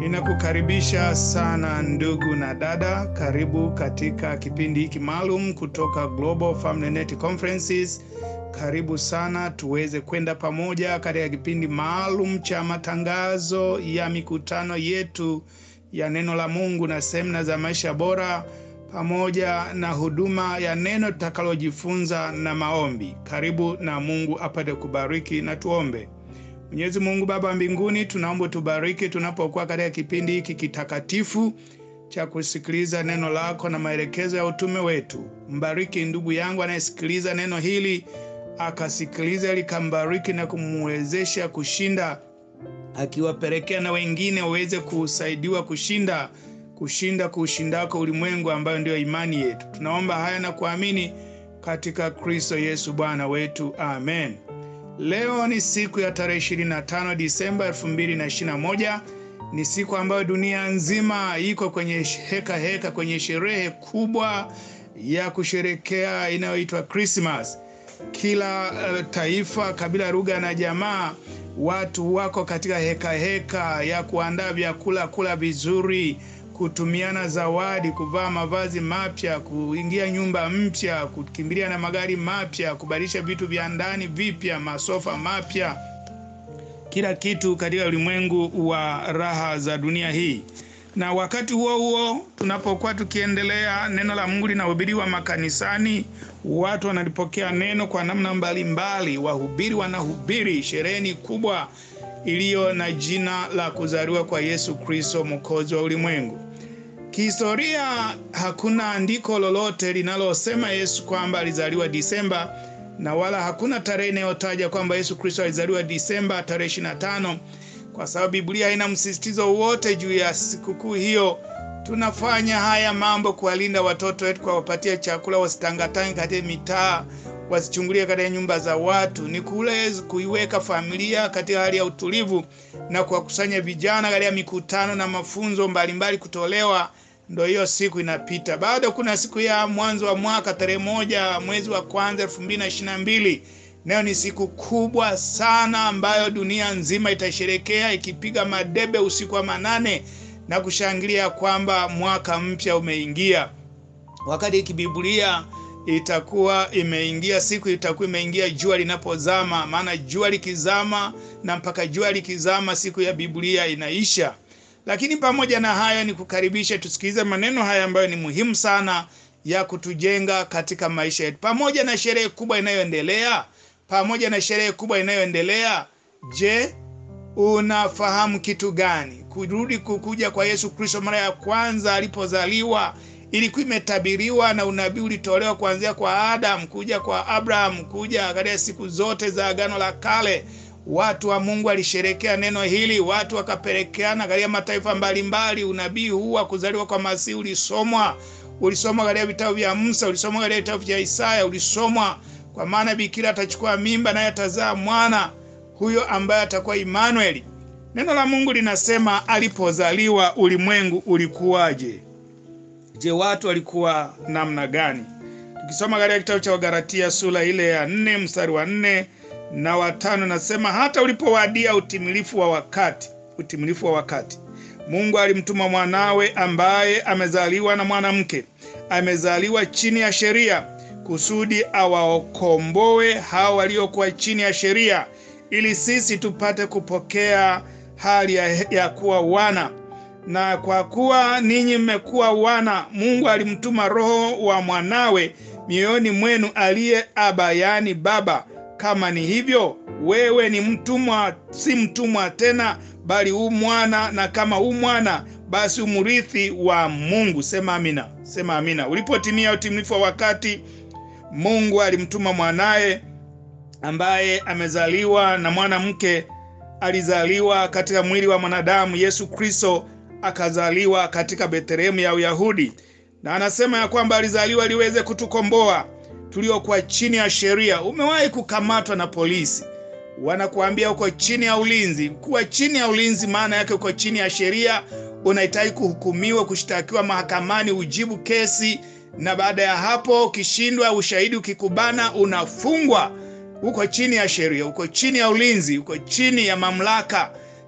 Ninakukaribisha sana ndugu na dada, karibu katika kipindi hiki maalum kutoka Global Family Net Conferences. Karibu sana tuweze kwenda pamoja katika kipindi maalum cha matangazo ya mikutano yetu ya neno la Mungu na semina za maisha bora pamoja na huduma ya neno tutakalojifunza na maombi. Karibu na Mungu apate kubariki na tuombe. Mwenyezi Mungu Baba mbinguni, tunaomba tubariki tunapokuwa katika kipindi hiki kitakatifu cha kusikiliza neno lako na maelekezo ya utume wetu. Mbariki ndugu yangu anayesikiliza neno hili, akasikiliza likambariki na kumwezesha kushinda, akiwapelekea na wengine waweze kusaidiwa kushinda kushinda kuushindako ulimwengu ambayo ndiyo imani yetu. Tunaomba haya na kuamini katika Kristo Yesu Bwana wetu, amen. Leo ni siku ya tarehe 25 Disemba 2021. Ni siku ambayo dunia nzima iko kwenye heka heka, kwenye sherehe kubwa ya kusherekea inayoitwa Christmas. Kila uh, taifa, kabila, lugha na jamaa, watu wako katika heka heka ya kuandaa vyakula, kula vizuri kutumiana zawadi, kuvaa mavazi mapya, kuingia nyumba mpya, kukimbilia na magari mapya, kubadilisha vitu vya ndani vipya, masofa mapya, kila kitu katika ulimwengu wa raha za dunia hii. Na wakati huo huo, tunapokuwa tukiendelea, neno la Mungu linahubiriwa makanisani, watu wanalipokea neno kwa namna mbalimbali, wahubiri wanahubiri, sherehe ni kubwa iliyo na jina la kuzaliwa kwa Yesu Kristo mwokozi wa ulimwengu. Kihistoria hakuna andiko lolote linalosema Yesu kwamba alizaliwa Disemba, na wala hakuna tarehe inayotaja kwamba Yesu Kristo alizaliwa Disemba tarehe 25, kwa sababu Biblia haina msisitizo wote juu ya sikukuu hiyo. Tunafanya haya mambo kuwalinda watoto wetu, kuwapatia chakula, wasitangatange katika mitaa wasichungulie katika nyumba za watu, ni kule kuiweka familia katika hali ya utulivu na kuwakusanya vijana katika mikutano na mafunzo mbalimbali kutolewa. Ndo hiyo siku inapita. Bado kuna siku ya mwanzo wa mwaka tarehe moja mwezi wa kwanza elfu mbili na ishirini na mbili. Nayo ni siku kubwa sana ambayo dunia nzima itasherekea ikipiga madebe usiku wa manane na kushangilia kwamba mwaka mpya umeingia, wakati kibibulia itakuwa imeingia siku itakuwa imeingia jua linapozama. Maana jua likizama na mpaka jua likizama siku ya Biblia inaisha. Lakini pamoja na hayo, ni kukaribisha tusikilize maneno haya ambayo ni muhimu sana ya kutujenga katika maisha yetu, pamoja na sherehe kubwa inayoendelea, pamoja na sherehe kubwa inayoendelea. Je, unafahamu kitu gani? Kurudi kukuja kwa Yesu Kristo mara ya kwanza alipozaliwa ilikuwa imetabiriwa na unabii ulitolewa kuanzia kwa Adam kuja kwa Abraham kuja katika siku zote za Agano la Kale. Watu wa Mungu walisherekea neno hili, watu wakapelekeana katika mataifa mbalimbali. Unabii huu wa kuzaliwa kwa Masihi ulisomwa, ulisomwa katika vitabu vya Musa, ulisomwa katika vitabu vya Isaya, ulisomwa kwa maana bikira atachukua mimba naye atazaa mwana, huyo ambaye atakuwa Imanueli. Neno la Mungu linasema alipozaliwa ulimwengu ulikuwaje? Je, watu walikuwa namna gani? Tukisoma katika kitabu cha Wagalatia sura ile ya nne mstari wa nne na watano, nasema hata ulipowadia utimilifu wa wakati, utimilifu wa wakati, Mungu alimtuma mwanawe ambaye amezaliwa na mwanamke, amezaliwa chini ya sheria, kusudi awaokomboe hao waliokuwa chini ya sheria, ili sisi tupate kupokea hali ya, ya kuwa wana na kwa kuwa ninyi mmekuwa wana, Mungu alimtuma Roho wa mwanawe mioyoni mwenu, aliye Aba, yaani Baba. Kama ni hivyo, wewe ni mtumwa, si mtumwa tena, bali u mwana, na kama u mwana, basi umrithi wa Mungu. Sema amina, sema amina. Ulipotimia utimilifu wa wakati, Mungu alimtuma mwanaye ambaye amezaliwa na mwanamke, alizaliwa katika mwili wa mwanadamu, Yesu Kristo akazaliwa katika Bethlehemu ya Uyahudi, na anasema ya kwamba alizaliwa liweze kutukomboa tuliokuwa chini ya sheria. Umewahi kukamatwa na polisi, wanakuambia uko chini ya ulinzi. Kuwa chini ya ulinzi maana yake uko chini ya sheria, unahitaji kuhukumiwa, kushtakiwa mahakamani, ujibu kesi, na baada ya hapo ukishindwa, ushahidi ukikubana, unafungwa. Uko chini ya sheria, uko chini ya ulinzi, uko chini ya mamlaka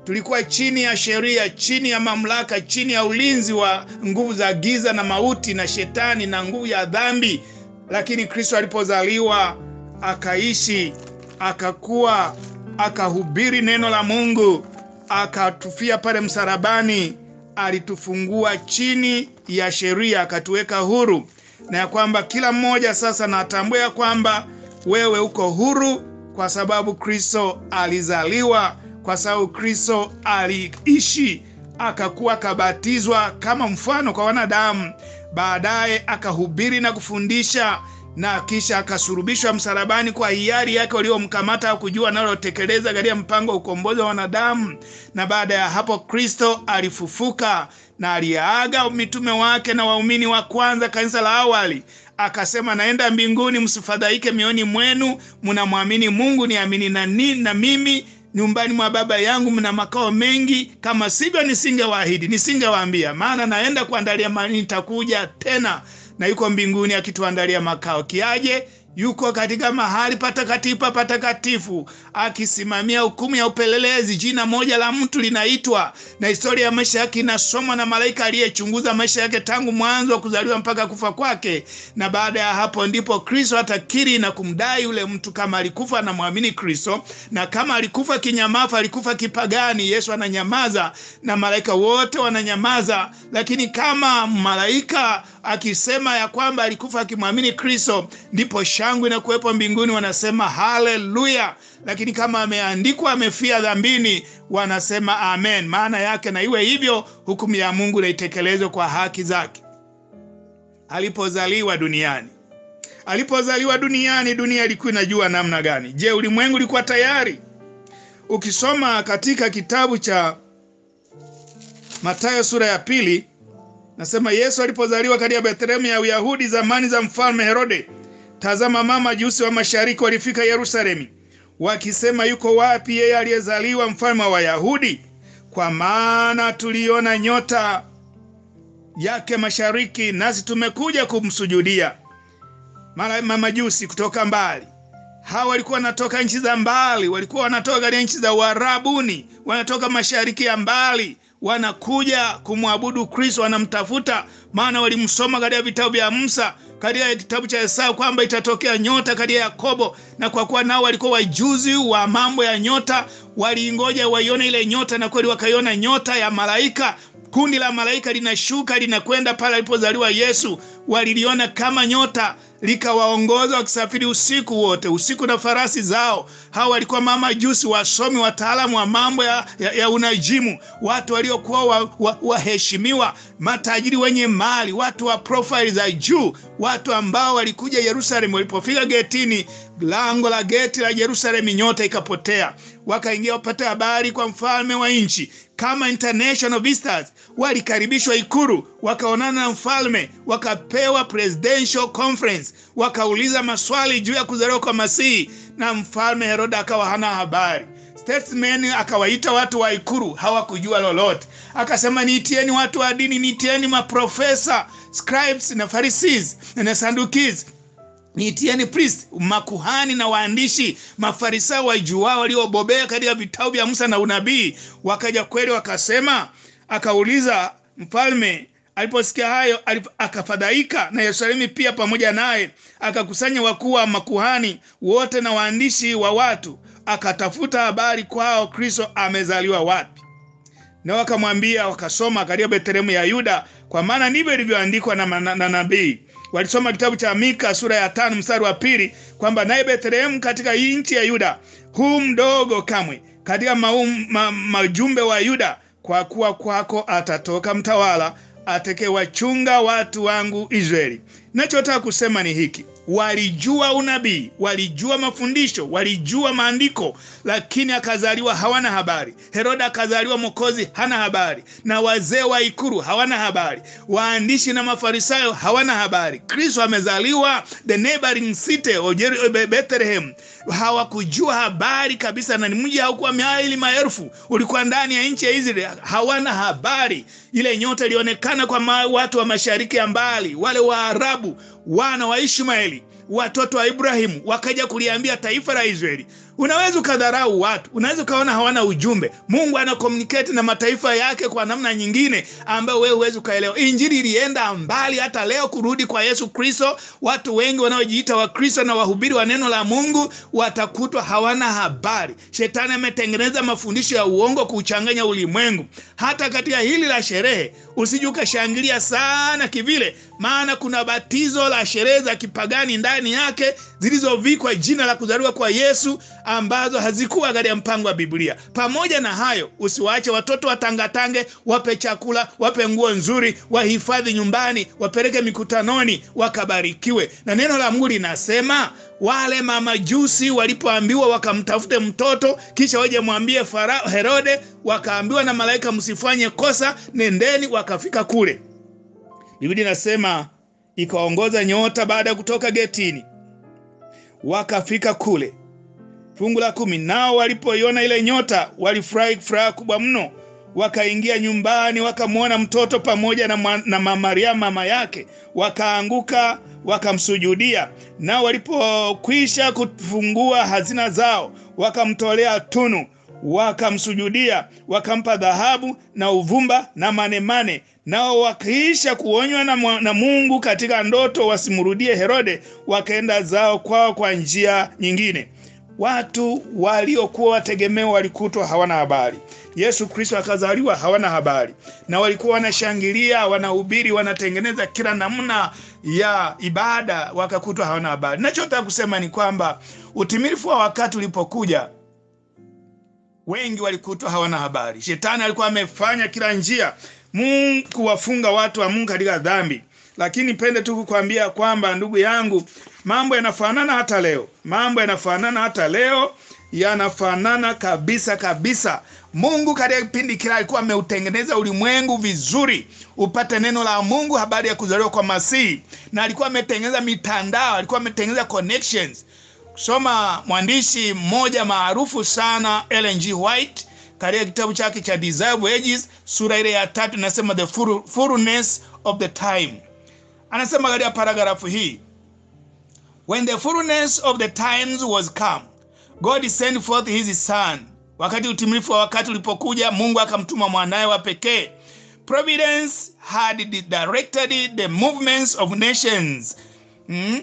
tulikuwa chini ya sheria, chini ya mamlaka, chini ya ulinzi wa nguvu za giza na mauti na shetani na nguvu ya dhambi. Lakini Kristo alipozaliwa akaishi, akakuwa, akahubiri neno la Mungu, akatufia pale msalabani, alitufungua chini ya sheria, akatuweka huru, na ya kwamba kila mmoja sasa natambua ya kwamba wewe uko huru kwa sababu Kristo alizaliwa, kwa sababu Kristo aliishi, akakuwa akabatizwa kama mfano kwa wanadamu, baadaye akahubiri na kufundisha na kisha akasurubishwa msalabani kwa hiari yake waliomkamata au kujua analotekeleza katika mpango wa ukombozi wa wanadamu. Na baada ya hapo Kristo alifufuka na aliaga mitume wake na waumini wa kwanza, kanisa la awali, akasema, naenda mbinguni, msifadhaike mioyoni mwenu, mnamwamini Mungu, niamini na, ni, na mimi nyumbani mwa Baba yangu mna makao mengi, kama sivyo nisingewaahidi, nisingewaambia. Maana naenda kuandalia mahali, nitakuja tena na yuko mbinguni akituandalia makao. Kiaje? Yuko katika mahali patakatifu patakatifu, akisimamia hukumu ya upelelezi. Jina moja la mtu linaitwa, na historia ya maisha yake inasomwa na malaika aliyechunguza maisha yake tangu mwanzo wa kuzaliwa mpaka kufa kwake. Na baada ya hapo ndipo Kristo atakiri na kumdai yule mtu kama alikufa anamwamini Kristo, na kama alikufa kinyamafu, alikufa kipagani, Yesu ananyamaza na malaika wote wananyamaza. Lakini kama malaika akisema ya kwamba alikufa akimwamini Kristo, ndipo shangwe na kuwepo mbinguni, wanasema haleluya. Lakini kama ameandikwa amefia dhambini, wanasema amen. Maana yake na iwe hivyo, hukumu ya Mungu na itekelezwe kwa haki zake. Alipozaliwa duniani, alipozaliwa duniani, dunia ilikuwa inajua namna gani? Je, ulimwengu ulikuwa tayari? Ukisoma katika kitabu cha Mathayo sura ya pili nasema Yesu alipozaliwa katika Bethlehemu ya Uyahudi zamani za mfalme Herode, tazama, mama majusi wa mashariki walifika Yerusalemu wakisema, yuko wapi yeye aliyezaliwa mfalme wa Wayahudi? Kwa maana tuliona nyota yake mashariki, nasi tumekuja kumsujudia. Mamajusi kutoka mbali, hawa walikuwa wanatoka nchi za mbali, walikuwa wanatoka katika nchi za Uarabuni, wanatoka mashariki ya mbali wanakuja kumwabudu Kristo, wanamtafuta, maana walimsoma katika vitabu vya Musa, katika kitabu cha Esau kwamba itatokea nyota katika Yakobo, na kwa kuwa nao walikuwa wajuzi wa mambo ya nyota, waliingoja waione ile nyota, na kweli wakaiona nyota ya malaika. Kundi la malaika linashuka linakwenda pale alipozaliwa Yesu, waliliona kama nyota likawaongoza wakisafiri usiku wote, usiku na farasi zao. Hawa walikuwa mamajusi, wasomi, wataalamu wa mambo ya, ya, ya unajimu, watu waliokuwa waheshimiwa, wa, wa matajiri wenye mali, watu wa profile za juu, watu ambao walikuja Yerusalemu. Walipofika getini, lango la geti la Yerusalemu, nyota ikapotea. Wakaingia wapate habari kwa mfalme wa nchi kama international visitors, walikaribishwa Ikulu, wakaonana na mfalme, wakapewa presidential conference, wakauliza maswali juu ya kuzaliwa kwa Masihi, na mfalme Herode akawa hana habari. Statesman akawaita watu wa Ikulu, hawakujua lolote. Akasema, niitieni watu wa dini, niitieni maprofesa, scribes na Pharisees na Saddukees niitieni priest, makuhani na waandishi, mafarisayo wajuao waliobobea katika vitabu vya Musa na unabii. Wakaja kweli, wakasema. Akauliza mfalme aliposikia hayo, akafadhaika na Yerusalemu pia pamoja naye. Akakusanya wakuu wa makuhani wote na waandishi wa watu, akatafuta habari kwao Kristo amezaliwa wapi. Na wakamwambia, wakasoma katika Bethlehemu ya Yuda, kwa maana ndivyo ilivyoandikwa na, na, na nabii walisoma kitabu cha Mika sura ya tano mstari wa pili kwamba naye Bethlehemu katika nchi ya Yuda huu mdogo kamwe katika maum, ma, majumbe wa Yuda, kwa kuwa kwako atatoka mtawala atakayewachunga watu wangu Israeli. Nachotaka kusema ni hiki: walijua unabii, walijua mafundisho, walijua maandiko, lakini akazaliwa hawana habari. Herode akazaliwa Mwokozi hana habari, na wazee wa ikulu hawana habari, waandishi na mafarisayo hawana habari. Kristo amezaliwa the neighboring city of Bethlehem, hawakujua habari kabisa, na ni mji haukuwa maili maelfu, ulikuwa ndani ya nchi ya Israeli, hawana habari. Ile nyota ilionekana kwa watu wa mashariki ya mbali, wale Waarabu wana wa Ishmaeli watoto wa Ibrahimu wakaja kuliambia taifa la Israeli, Unaweza ukadharau watu, unaweza ukaona hawana ujumbe. Mungu ana communicate na mataifa yake kwa namna nyingine ambayo wewe huwezi ukaelewa. Injili ilienda mbali, hata leo kurudi kwa Yesu Kristo, watu wengi wanaojiita Wakristo na wahubiri wa neno la Mungu watakutwa hawana habari. Shetani ametengeneza mafundisho ya uongo kuuchanganya ulimwengu. Hata katika hili la sherehe usije ukashangilia sana kivile, maana kuna batizo la sherehe za kipagani ndani yake zilizovikwa jina la kuzaliwa kwa Yesu ambazo hazikuwa katika mpango wa Biblia. Pamoja na hayo, usiwaache watoto watangatange, wape chakula, wape nguo nzuri, wahifadhi nyumbani, wapeleke mikutanoni, wakabarikiwe. Na neno la Mungu linasema wale mamajusi walipoambiwa wakamtafute mtoto kisha waje mwambie Farao Herode, wakaambiwa na malaika, msifanye kosa, nendeni. Wakafika kule, Biblia inasema ikaongoza nyota baada ya kutoka getini, wakafika kule. Fungu la kumi, nao walipoiona ile nyota walifurahi furaha kubwa mno, wakaingia nyumbani, wakamwona mtoto pamoja na, na Mariamu mama yake, wakaanguka wakamsujudia. Nao walipokwisha kufungua hazina zao, wakamtolea tunu, wakamsujudia, wakampa dhahabu na uvumba na manemane. Nao wakiisha kuonywa na, na Mungu katika ndoto wasimrudie Herode, wakaenda zao kwao kwa njia nyingine. Watu waliokuwa wategemeo walikutwa hawana habari. Yesu Kristo akazaliwa hawana habari, na walikuwa wanashangilia, wanahubiri, wanatengeneza kila namna ya ibada, wakakutwa hawana habari. Nachotaka kusema ni kwamba utimilifu wa wakati ulipokuja, wengi walikutwa hawana habari. Shetani alikuwa amefanya kila njia Mungu kuwafunga watu wa Mungu katika dhambi, lakini pende tu kukwambia kwamba ndugu yangu, mambo yanafanana hata leo, mambo yanafanana hata leo, yanafanana kabisa kabisa. Mungu katika kipindi kile alikuwa ameutengeneza ulimwengu vizuri upate neno la Mungu, habari ya kuzaliwa kwa Masihi, na alikuwa ametengeneza mitandao, alikuwa ametengeneza connections. Soma mwandishi mmoja maarufu sana Ellen G. White katika kitabu chake cha Desirable Ages sura ile ya tatu inasema the fullness of the time. Anasema katika paragrafu hii, when the fullness of the times was come God sent forth his son. Wakati utimilifu wa wakati ulipokuja, Mungu akamtuma mwanaye wa pekee. Providence had directed the movements of nations. Mm?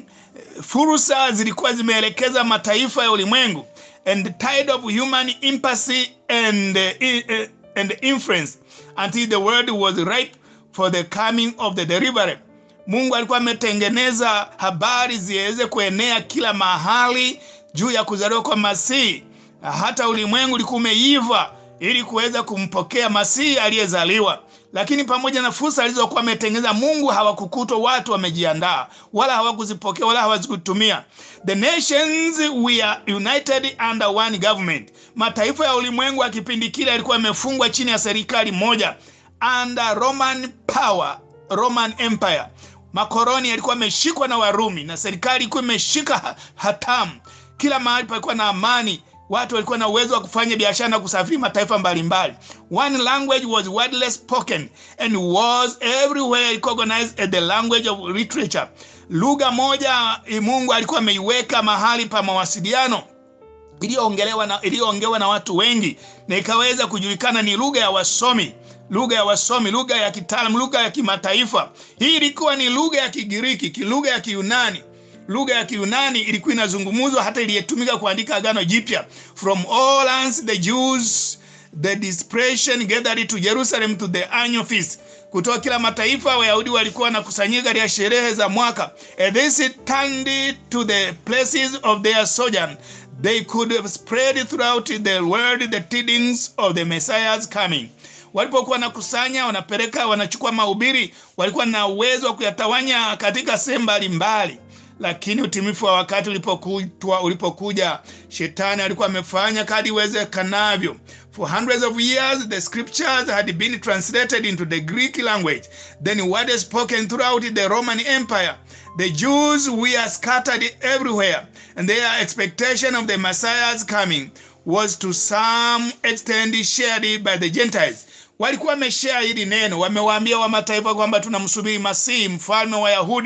Fursa zilikuwa zimeelekeza mataifa ya ulimwengu and the tide of human impulse and, uh, and influence until the world was ripe for the coming of the deliverer. Mungu alikuwa ametengeneza habari ziweze kuenea kila mahali juu ya kuzaliwa kwa Masihi. Hata ulimwengu ulikuwa umeiva ili kuweza kumpokea Masihi aliyezaliwa. Lakini pamoja na fursa alizokuwa ametengeneza Mungu, hawakukutwa watu wamejiandaa, wala hawakuzipokea wala hawazikutumia. The nations were united under one government. Mataifa ya ulimwengu ya kipindi kile yalikuwa yamefungwa chini ya serikali moja, under Roman power, Roman Empire. Makoloni yalikuwa yameshikwa na Warumi na serikali ilikuwa imeshika hatamu. Kila mahali palikuwa na amani, watu walikuwa na uwezo wa kufanya biashara na kusafiri mataifa mbalimbali. One language was widely spoken and was everywhere recognized as the language of literature. Lugha moja Mungu alikuwa ameiweka mahali pa mawasiliano iliyoongelewa na iliyoongewa na watu wengi na ikaweza kujulikana ni lugha ya wasomi lugha ya wasomi, lugha ya kitaalamu, lugha ya kimataifa. Hii ilikuwa ni lugha ya Kigiriki, lugha ya Kiyunani. Lugha ya Kiyunani ilikuwa inazungumzwa hata iliyetumika kuandika Agano Jipya. From all lands the Jews the dispersion gathered to Jerusalem to the annual feast. Kutoka kila mataifa Wayahudi walikuwa wanakusanyika katika sherehe za mwaka. And this turned to the places of their sojourn. They could spread throughout the world the tidings of the Messiah's coming walipokuwa wanakusanya wanapeleka wanachukua mahubiri, walikuwa na uwezo wa kuyatawanya katika sehemu mbalimbali. Lakini utimilifu wa wakati ulipokutwa ulipokuja, shetani alikuwa amefanya kadri iwezekanavyo. For hundreds of years the scriptures had been translated into the Greek language, then word spoken throughout the Roman Empire. The Jews were scattered everywhere, and their expectation of the Messiah's coming was to some extent shared by the Gentiles walikuwa wameshare hili neno, wamewaambia wa mataifa kwamba tunamsubiri Masihi, mfalme wa Yahudi,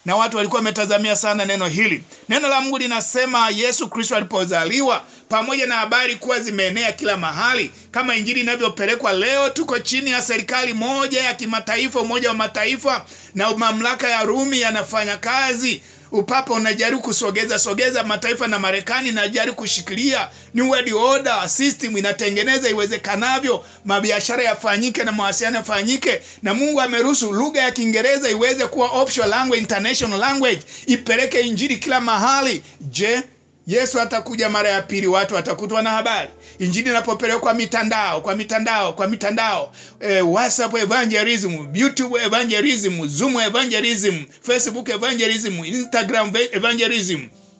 na watu walikuwa wametazamia sana neno hili. Neno la Mungu linasema Yesu Kristo alipozaliwa, pamoja na habari kuwa zimeenea kila mahali, kama injili inavyopelekwa leo, tuko chini ya serikali moja ya kimataifa, Umoja wa Mataifa, na mamlaka ya Rumi yanafanya kazi upapa unajaribu kusogeza sogeza mataifa na Marekani inajaribu kushikilia new world order system, inatengeneza iwezekanavyo mabiashara yafanyike na mawasiliano yafanyike, na Mungu ameruhusu lugha ya Kiingereza iweze kuwa optional language, international language, ipeleke injili kila mahali. Je, Yesu atakuja mara ya pili, watu watakutwa na habari. Injili inapopelekwa kwa mitandao kwa mitandao kwa mitandao eh, WhatsApp evangelism, YouTube evangelism, Zoom evangelism, Facebook evangelism, Instagram evangelism,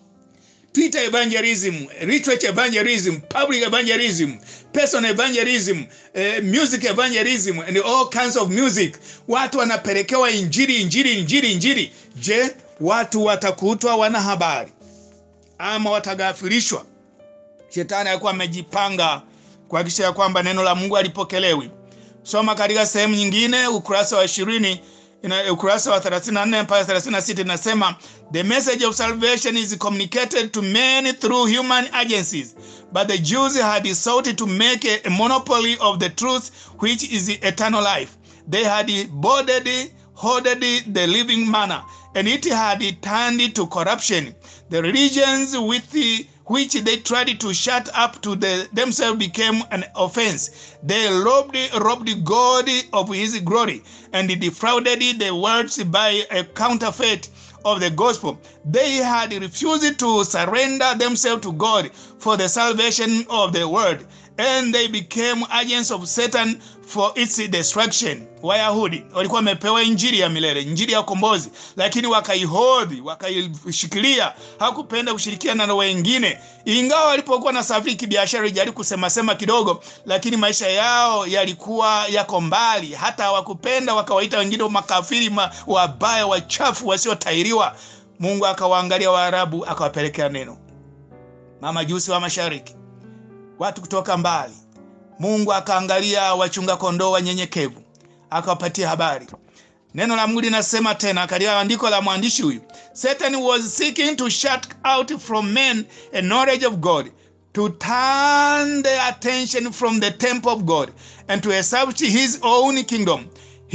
Twitter evangelism, retweet evangelism, public evangelism, personal evangelism, eh, music evangelism and all kinds of music. Watu wanapelekewa injili injili injili injili. Je, watu watakutwa wana habari ama watagafirishwa? Shetani alikuwa amejipanga kuhakikisha ya kwamba neno la Mungu halipokelewi. Soma katika sehemu nyingine, ukurasa wa ishirini ukurasa wa 34 mpaka 36 inasema, the message of salvation is communicated to men through human agencies but the Jews had sought to make a monopoly of the truth which is eternal life. They had boarded hoarded the living manna and it had turned to corruption. The religions with the which they tried to shut up to the, themselves became an offense. They robbed, robbed God of his glory and defrauded the world by a counterfeit of the gospel. They had refused to surrender themselves to God for the salvation of the world and they became agents of Satan for its destruction. Wayahudi walikuwa wamepewa injili ya milele, injili ya ukombozi, lakini wakaihodhi, wakaishikilia, hakupenda kushirikiana na wengine. Ingawa walipokuwa na safari kibiashara, ilijaribu kusema sema kidogo, lakini maisha yao yalikuwa yako mbali. Hata hawakupenda, wakawaita wengine makafiri, ma, wabaya, wachafu, wasiotairiwa. Mungu akawaangalia Waarabu, akawapelekea neno. Mamajusi wa mashariki watu kutoka mbali. Mungu akaangalia wachunga kondoo wanyenyekevu, akawapatia habari. Neno la Mungu linasema tena katika andiko la mwandishi huyu, Satan was seeking to shut out from men a knowledge of God to turn their attention from the temple of God and to establish his own kingdom.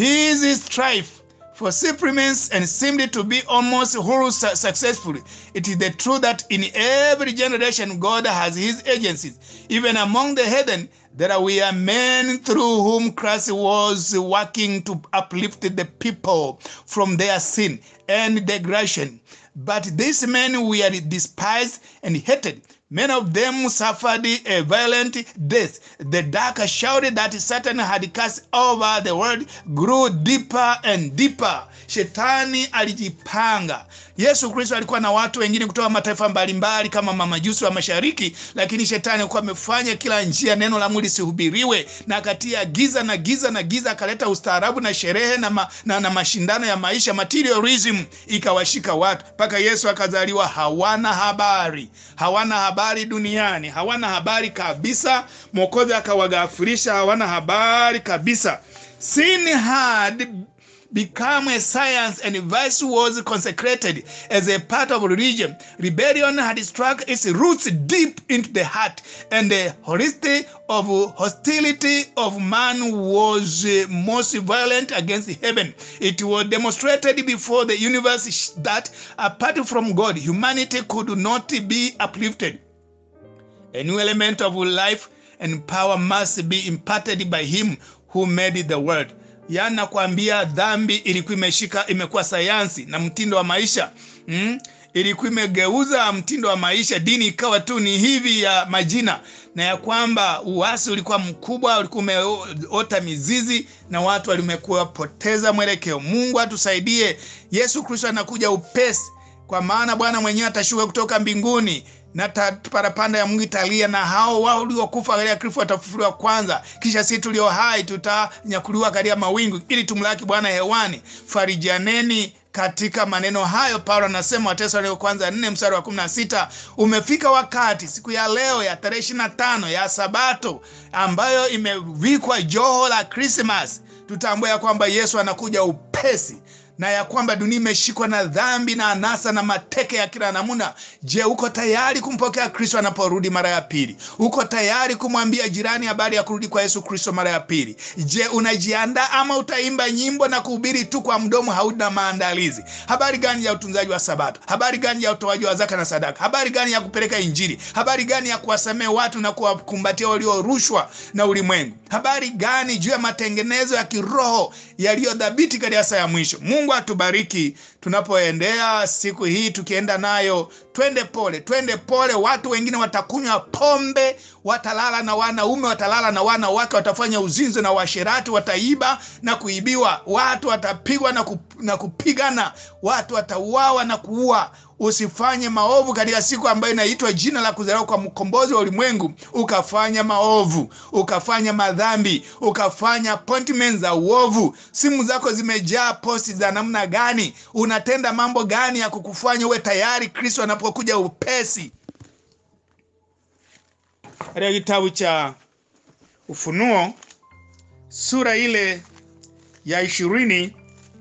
His strife for supremacy and seemed to be almost wholly successful. It is the truth that in every generation God has his agencies. Even among the heathen, there were men through whom Christ was working to uplift the people from their sin and degradation. But these men were despised and hated. Many of them suffered a violent death. The dark shadow that Satan had cast over the world grew deeper and deeper. Shetani alijipanga. Yesu Kristo alikuwa na watu wengine kutoka mataifa mbalimbali kama mamajusi wa mashariki, lakini shetani alikuwa amefanya kila njia neno la Mungu lisihubiriwe, na akatia giza na giza na giza, akaleta ustaarabu na sherehe na, ma, na, na mashindano ya maisha materialism, ikawashika watu mpaka Yesu akazaliwa. Hawana habari, hawana habari duniani, hawana habari kabisa. Mwokozi akawagafirisha, hawana habari kabisa. Sin had become a science and vice was consecrated as a part of religion. Rebellion had struck its roots deep into the heart, and the honesty of hostility of man was most violent against heaven. It was demonstrated before the universe that apart from God, humanity could not be uplifted. A new element of life and power must be imparted by him who made the world. Yaani nakwambia dhambi ilikuwa imeshika imekuwa sayansi na mtindo wa maisha mm? Ilikuwa imegeuza mtindo wa maisha, dini ikawa tu ni hivi ya majina, na ya kwamba uasi ulikuwa mkubwa, ulikuwa umeota mizizi na watu walimekuwa poteza mwelekeo. Mungu atusaidie. Yesu Kristo anakuja upesi, kwa maana Bwana mwenyewe atashuka kutoka mbinguni na parapanda ya Mungu italia, na hao wao waliokufa katika Kristo watafufuliwa kwanza, kisha sisi tulio hai tutanyakuliwa katika mawingu ili tumlaki Bwana hewani. Farijaneni katika maneno hayo. Paulo anasema Wathesalonike kwanza nne mstari wa kumi na sita umefika wakati, siku ya leo ya tarehe ishirini na tano ya Sabato ambayo imevikwa joho la Krismas, tutambue ya kwamba Yesu anakuja upesi na ya kwamba dunia imeshikwa na dhambi na anasa na mateke ya kila namna. Je, uko tayari kumpokea Kristo anaporudi mara ya pili? Uko tayari kumwambia jirani habari ya kurudi kwa Yesu Kristo mara ya pili? Je, unajiandaa ama utaimba nyimbo na kuhubiri tu kwa mdomo, hauna maandalizi? Habari gani ya utunzaji wa Sabato? Habari gani ya utoaji wa zaka na sadaka? Habari gani ya kupeleka Injili? Habari gani ya kuwasamehe watu na kuwakumbatia waliorushwa na ulimwengu? Habari gani juu ya matengenezo ya kiroho yaliyodhabiti katika saa ya mwisho? Mungu atubariki tunapoendea siku hii, tukienda nayo, twende pole, twende pole. Watu wengine watakunywa pombe, watalala na wanaume, watalala na wanawake, watafanya uzinzi na uasherati, wataiba na kuibiwa, watu watapigwa na, kup, na kupigana, watu watauawa na kuua. Usifanye maovu katika siku ambayo inaitwa jina la kuzaliwa kwa mkombozi wa ulimwengu, ukafanya maovu, ukafanya madhambi, ukafanya appointment za uovu. Simu zako zimejaa posti za namna gani? Unatenda mambo gani ya kukufanya uwe tayari Kristo anapokuja upesi? Katika kitabu cha Ufunuo sura ile ya ishirini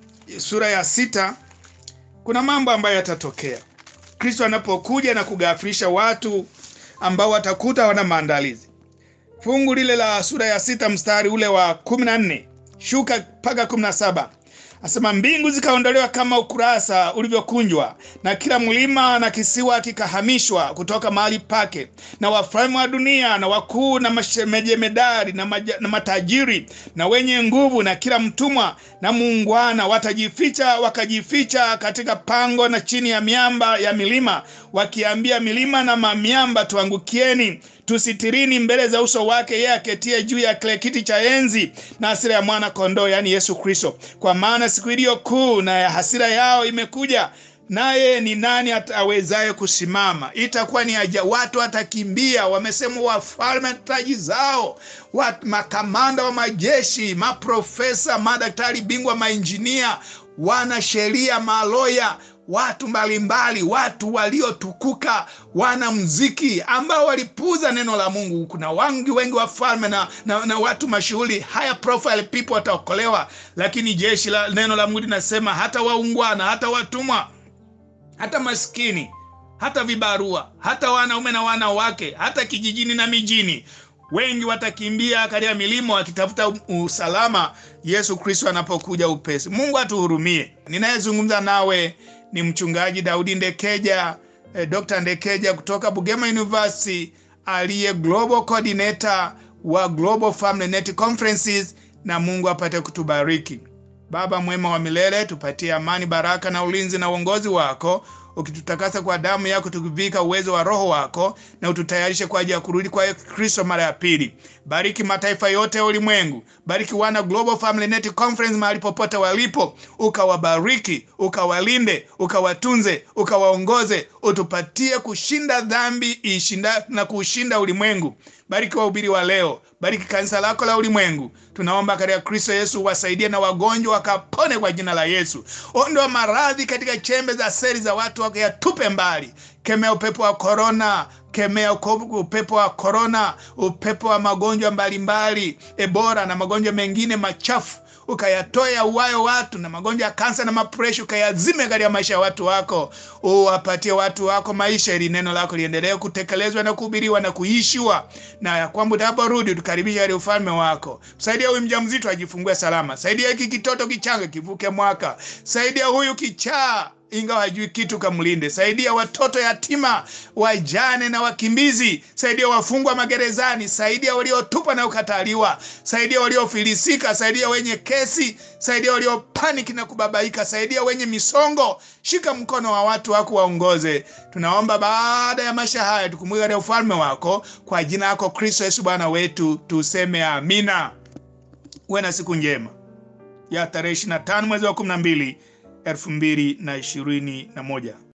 sura ya sita kuna mambo ambayo yatatokea Kristo anapokuja na kugafirisha watu ambao watakuta wana maandalizi. Fungu lile la sura ya sita mstari ule wa kumi na nne shuka mpaka kumi na saba asema, mbingu zikaondolewa kama ukurasa ulivyokunjwa, na kila mlima na kisiwa kikahamishwa kutoka mahali pake, na wafalme wa dunia na wakuu na mashemedari na, na matajiri na wenye nguvu na kila mtumwa na muungwana watajificha, wakajificha katika pango na chini ya miamba ya milima, wakiambia milima na mamiamba, tuangukieni tusitirini mbele za uso wake yeye aketie juu ya kile kiti cha enzi na hasira ya mwana kondoo, yaani Yesu Kristo. Kwa maana siku iliyo kuu na ya hasira yao imekuja, naye ni nani awezaye kusimama? Itakuwa ni aja, watu watakimbia. Wamesema wafalme taji zao, watu, makamanda wa majeshi, maprofesa, madaktari bingwa, mainjinia, wana sheria, maloya watu mbalimbali, watu waliotukuka, wana mziki ambao walipuuza neno la Mungu. Kuna wangi wengi wafalme na, na, na watu mashuhuri, high profile people wataokolewa, lakini jeshi la neno la Mungu linasema hata waungwana, hata watumwa, hata maskini, hata vibarua, hata wanaume na wanawake, hata kijijini na mijini wengi watakimbia katika milima wakitafuta usalama Yesu Kristo anapokuja upesi. Mungu atuhurumie. Ninayezungumza nawe ni mchungaji Daudi Ndekeja, eh, Dr. Ndekeja kutoka Bugema University aliye global coordinator wa Global Family Net Conferences, na Mungu apate kutubariki. Baba mwema wa milele, tupatie amani, baraka na ulinzi na uongozi wako ukitutakasa kwa damu yako, tukivika uwezo wa Roho wako na ututayarishe kwa ajili ya kurudi kwa Kristo mara ya pili. Bariki mataifa yote ya ulimwengu, bariki wana Global Family Net Conference mahali popote walipo, ukawabariki, ukawalinde, ukawatunze, ukawaongoze, utupatie kushinda dhambi ishinda na kuushinda ulimwengu. Bariki wahubiri wa leo, bariki kanisa lako la ulimwengu. Tunaomba katika Kristo Yesu, wasaidie na wagonjwa wakapone kwa jina la Yesu. Ondoa maradhi katika chembe za seli za watu wako, yatupe mbali. Kemea upepo wa korona, kemea upepo wa korona, upepo wa magonjwa mbalimbali, Ebola na magonjwa mengine machafu ukayatoe yauwayo watu na magonjwa ya kansa na mapresha, ukayazime katika maisha ya watu wako. Uwapatie watu wako maisha, ili neno lako liendelee kutekelezwa na kuhubiriwa na kuishiwa, na ya kwamba utaporudi tukaribisha ili ufalme wako. Saidia huyu mjamzito ajifungue salama, saidia hiki kitoto kichanga kivuke mwaka, saidia huyu kichaa ingawa hajui kitu, kamlinde. Saidia watoto yatima, wajane na wakimbizi. Saidia wafungwa magerezani. Saidia waliotupwa na ukataliwa. Saidia waliofilisika. Saidia wenye kesi. Saidia waliopaniki na kubabaika. Saidia wenye misongo. Shika mkono wa watu wako, waongoze. Tunaomba baada ya maisha haya tukumbuke katika ufalme wako, kwa jina lako Kristo Yesu Bwana wetu, tuseme amina. Uwe na siku njema ya tarehe 25 mwezi wa 12 elfu mbili na ishirini na moja.